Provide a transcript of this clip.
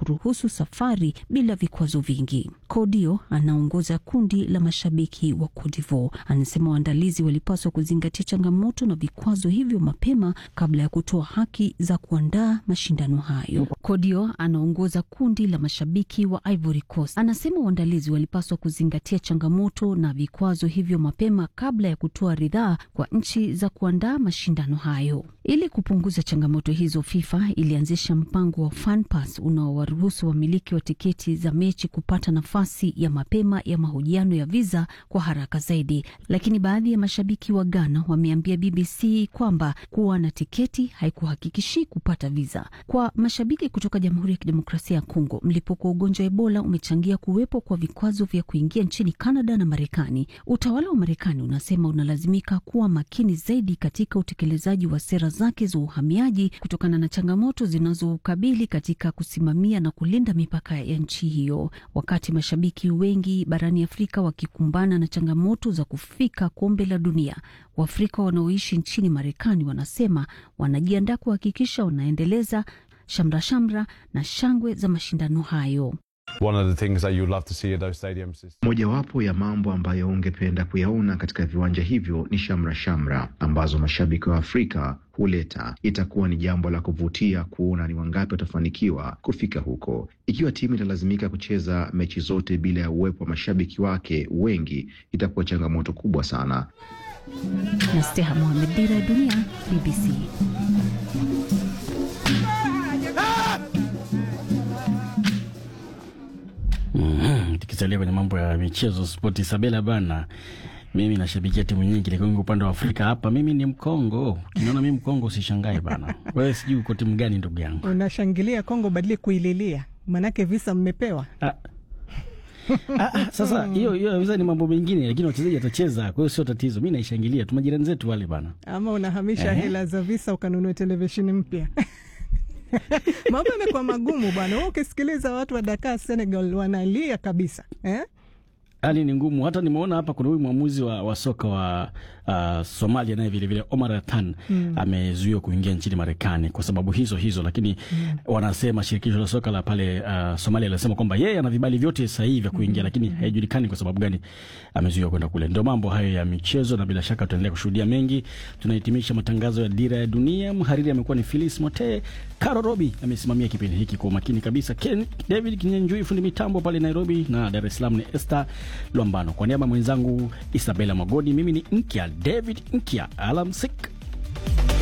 kuruhusu safari bila vikwazo vingi. Kodio anaongoza kundi la mashabiki wa Cote d'Ivoire. Anasema waandalizi walipaswa kuzingatia changamoto na vikwazo hivyo mapema kabla ya kutoa haki za kuandaa mashindano hayo. Kodio anaongoza kundi la mashabiki wa Ivory Coast. Anasema waandalizi walipaswa kuzingatia changamoto na vikwazo hivyo mapema kabla ya kutoa ridhaa kwa nchi za kuandaa mashindano hayo. Ili kupunguza changamoto hizo, FIFA ilianzisha mpango wa FanPass unaowaruhusu wamiliki wa tiketi za mechi kupata nafasi ya mapema ya mahojiano ya viza kwa haraka zaidi. Lakini baadhi ya mashabiki wa Ghana wameambia BBC kwamba kuwa na tiketi haikuhakikishi kupata viza. Kwa mashabiki kutoka Jamhuri ya Kidemokrasia ya Kongo, mlipuko wa ugonjwa wa Ebola umechangia kuwepo kwa vikwazo vya kuingia nchini Canada na Marekani. Utawala wa Marekani unasema unalazimika kuwa makini zaidi katika utekelezaji wa sera zake za uhamiaji kutokana na changamoto zinazokabili katika kusimamia na kulinda mipaka ya nchi hiyo, wakati mashabiki wengi barani Afrika wakikumbana na changamoto za kufika kombe la dunia. Waafrika wanaoishi nchini Marekani wanasema wanajiandaa kuhakikisha wanaendeleza shamra shamra na shangwe za mashindano hayo. Mojawapo ya mambo ambayo ungependa kuyaona katika viwanja hivyo ni shamra shamra ambazo mashabiki wa Afrika huleta. Itakuwa ni jambo la kuvutia kuona ni wangapi watafanikiwa kufika huko. Ikiwa timu italazimika kucheza mechi zote bila ya uwepo wa mashabiki wake wengi, itakuwa changamoto kubwa sana. Nasteha Mohamed, Dira ya Dunia, BBC. Mm-hmm. Tukisalia kwenye mambo ya michezo spoti, Sabela bana, mimi nashabikia timu nyingi, lakini upande wa Afrika hapa mimi ni Mkongo. Ukiniona mimi Mkongo usishangae bana. Wewe sijui uko timu gani ndugu yangu? Unashangilia Kongo badili kuililia, manake visa mmepewa. Ah. Ah, sasa hiyo hiyo visa ni mambo mengine, lakini wachezaji watacheza, kwa hiyo sio tatizo. Mimi naishangilia tu majirani zetu wale bana. Ama unahamisha Eh. hela za visa ukanunua televisheni mpya mambo yamekuwa magumu bwana. Wewe ukisikiliza watu wa Dakar Senegal wanalia kabisa eh? Hali ni ngumu. Hata nimeona hapa kuna huyu mwamuzi wa, wa soka wa uh, Somalia naye vilevile Omar Athan Mm. amezuiwa kuingia nchini Marekani kwa sababu hizo hizo, lakini Mm. wanasema shirikisho la soka la pale uh, Somalia linasema kwamba yeye ana vibali vyote sahihi vya kuingia, lakini haijulikani kwa sababu gani amezuiwa kwenda kule. Ndio mambo hayo ya michezo, na bila shaka tutaendelea kushuhudia mengi. Tunahitimisha matangazo ya Dira ya Dunia. Mhariri amekuwa ni Philis Mote, Caro Robi amesimamia kipindi hiki kwa umakini kabisa, Ken David Kinyanjui fundi mitambo pale Nairobi, na Dar es Salaam ni Esther Lwambano. Kwa niaba ya mwenzangu Isabella Magodi, mimi ni Nkya David Nkya, alamsik.